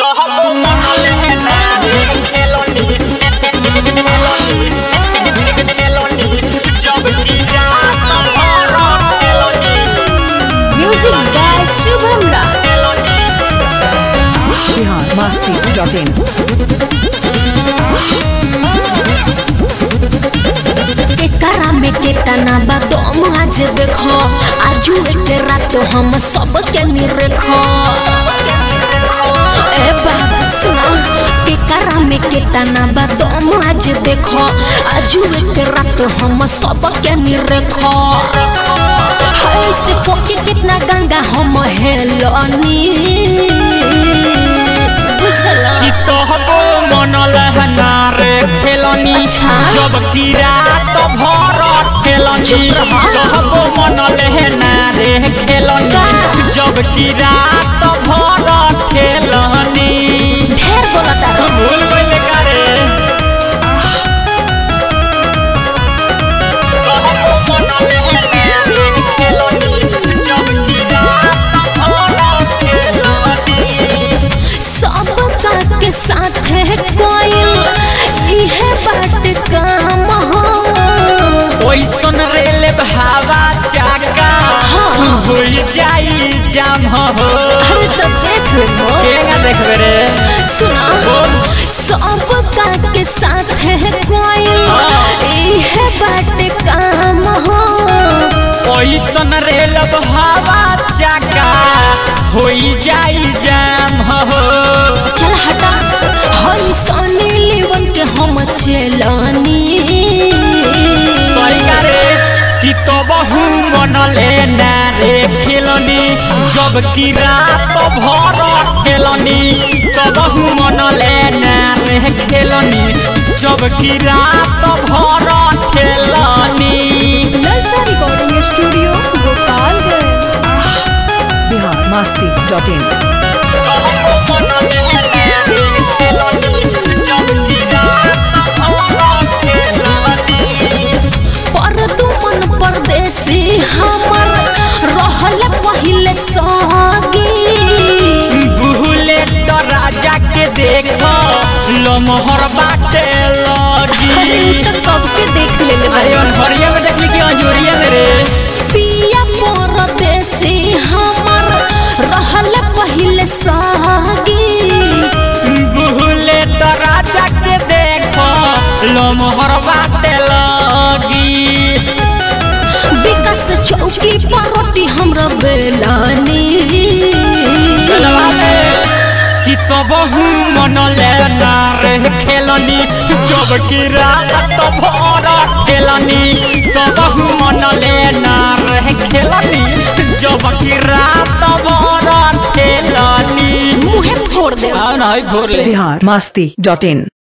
Music by Shubham Raj Bihar Masti dot in एकरा में केतना बा तुम आज देखो आजू के रात हम सब के निरखो ए बा सुना केकरा में केतना बा तुम आज देखो आजू के रात हम सब के निरखो हाय से फोके कितना गंगा हम हेलनी बुझला कि तोहको मन लहना रे खेलनी अच्छा। जब की रात भर खेलनी चुप रहा। तोहको मन लहना रे खेलनी का? जब की रात भर खेलनी ढेर बोलता रहो भूल गइले का रे तोहको मन लहना रे खेलनी जब की रात भर खेलनी सब बात के साथ है कोयल इहे बात काम हो ओइसन रेल भावा चाका हाँ। हो जाई जाम हो अरे तो देख लो केगा देखबे रे सुना सब बात के साथ है कोयल हाँ। इहे बात काम हो ओइसन रेल भावा चाका हो जाई जाम हो चल हटा हई सोनी लीवन के हम चलानी सही रे कि तो बहु मन लेना रे खेलनी जब की रात भर खेलनी तो बहु मन लेना रे खेलनी जब की रात भर खेलनी नलसा recording studio Gopalganj Bihar Masti dot in पर तुमन परदेसी हमर रहल पहिले सगी बुलेट राजा के देख लमहर बाटे अरे लगी उ त कब के देख लेले अरे बारे अनहरिया में देखली कि अंजोरिया में रे पिया परदेसी हमर रहल पहिले सगी बुलेट राजा के देख लमहर बाटे लगी विकास चौकी पर रोटी हमरा बेलानी कि तो बहु मन लेना रे खेलनी जब की रात भर खेलनी तो बहु मन लेना रे खेलनी जब की रात भर खेलनी मुहे फोड़ दे आओ ना भोर ले बिहार मस्ती डॉट इन